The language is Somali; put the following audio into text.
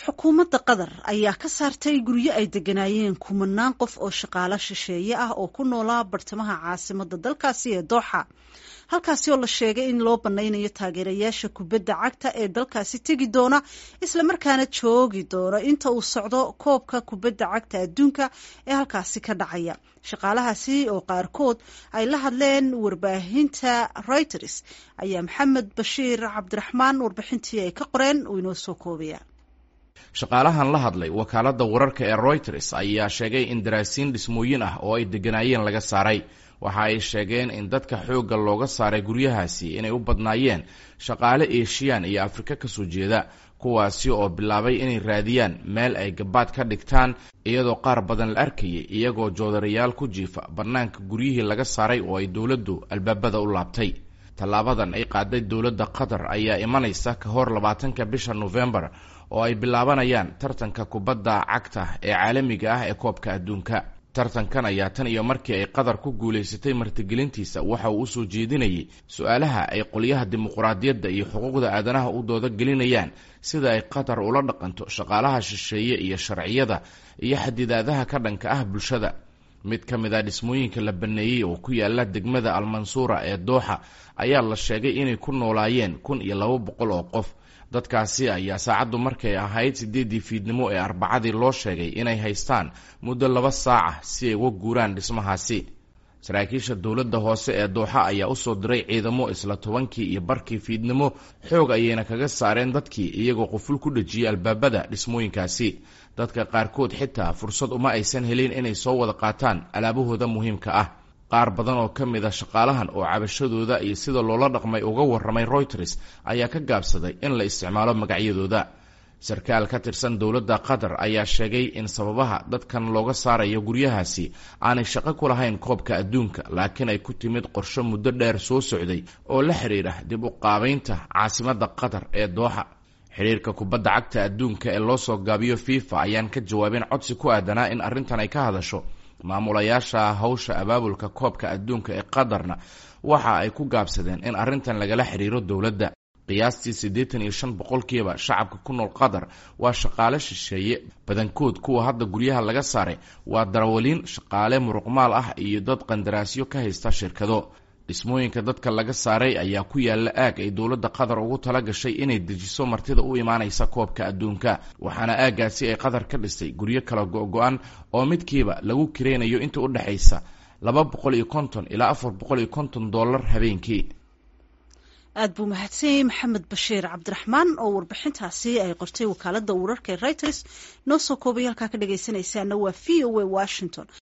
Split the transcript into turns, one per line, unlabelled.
xukuumadda qatar ayaa ka saartay guryo ay deganaayeen kumanaan qof oo shaqaalo shisheeye ah oo ku noolaa bartamaha caasimadda dalkaasi ee dooxa halkaasi oo la sheegay in loo banaynayo taageerayaasha kubadda cagta ee dalkaasi tegi doona islamarkaana joogi doona inta uu socdo koobka kubadda cagta adduunka ee halkaasi ka dhacaya shaqaalahaasi oo qaarkood ay la hadleen warbaahinta reuters ayaa maxamed bashiir cabdiraxmaan warbixintii ay ka qoreen uu inoo soo koobaya
shaqaalahan la hadlay wakaaladda wararka ee reuters ayaa sheegay in daraasiin dhismooyin ah oo ay degganaayeen laga saaray waxa ay sheegeen in dadka xoogga looga saaray guryahaasi inay u badnaayeen shaqaale eeshiyaan iyo afrika kasoo jeeda kuwaasi oo bilaabay inay raadiyaan meel ay gabaad ka dhigtaan iyadoo qaar badan la arkayay iyagoo joodarayaal ku jiifa bannaanka guryihii laga saaray oo ay dowladdu albaabada u laabtay tallaabadan ay qaaday dowladda qatar ayaa imanaysa ka hor labaatanka bisha nofembar oo ay bilaabanayaan tartanka kubadda cagta ee caalamiga ah ee koobka adduunka tartankan ayaa tan iyo markii ay qatar ku guulaysatay martigelintiisa waxa uu usoo jeedinayay su-aalaha ay qolyaha dimuquraadiyadda iyo xuquuqda aadanaha u dooda gelinayaan sida ay qatar ula dhaqanto shaqaalaha shisheeye iyo sharciyada iyo xadidaadaha ka dhanka ah bulshada mid ka mid a dhismooyinka la baneeyey oo ku yaala degmada almansuura ee dooxa ayaa la sheegay inay ku noolaayeen kun iyo laba boqol oo qof dadkaasi ayaa saacaddu markay ahayd siddeeddii fiidnimo ee arbacadii loo sheegay inay haystaan muddo laba saaca si ay uga guuraan dhismahaasi saraakiisha dowladda hoose ee dooxa ayaa usoo diray ciidamo isla tobankii iyo barkii fiidnimo xoog ayayna kaga saareen dadkii iyagoo quful ku dhejiyay albaabada dhismooyinkaasi dadka qaarkood xitaa fursad uma aysan helin inay soo wada qaataan alaabahooda muhiimka ah qaar badan oo ka mid a shaqaalahan oo cabashadooda iyo sida loola dhaqmay uga warramay reuters ayaa ka gaabsaday in la isticmaalo magacyadooda sarkaal ka tirsan dowladda qatar ayaa sheegay in sababaha dadkan looga saarayo guryahaasi aanay shaqo ku lahayn koobka adduunka laakiin ay ku timid qorsho muddo dheer soo socday oo la xidhiidha dib u qaabaynta caasimadda qatar ee dooxa xidhiirka kubadda cagta adduunka ee loo soo gaabiyo fifa ayaan ka jawaabin codsi ku aadanaa in arrintan ay ka hadasho maamulayaasha hawsha abaabulka koobka adduunka ee qatarna waxa ay ku gaabsadeen in arrintan lagala xidhiiro dowladda qiyaastii siddeetan iyo shan boqolkiiba shacabka ku nool qatar waa shaqaale shisheeye badankood kuwa hadda guryaha laga saaray waa darawaliin shaqaale muruqmaal ah iyo dad qandaraasyo ka haysta shirkado dhismooyinka dadka laga saaray ayaa ku yaalla aag ay dowladda qatar ugu tala gashay inay dejiso martida u imaanaysa koobka adduunka waxaana aaggaasi ay qatar ka dhistay guryo kala go-go-an oo midkiiba lagu kiraynayo inta u dhexaysa laba boqol iyo konton ilaa afar boqol iyo konton dollar habeenkii
aad buu mahadsanyay maxamed bashiir cabdiraxmaan oo warbixintaasi ay qortay wakaaladda wararka ee reuters noo soo koobay halkaa ka dhagaysanaysaana waa v o a washington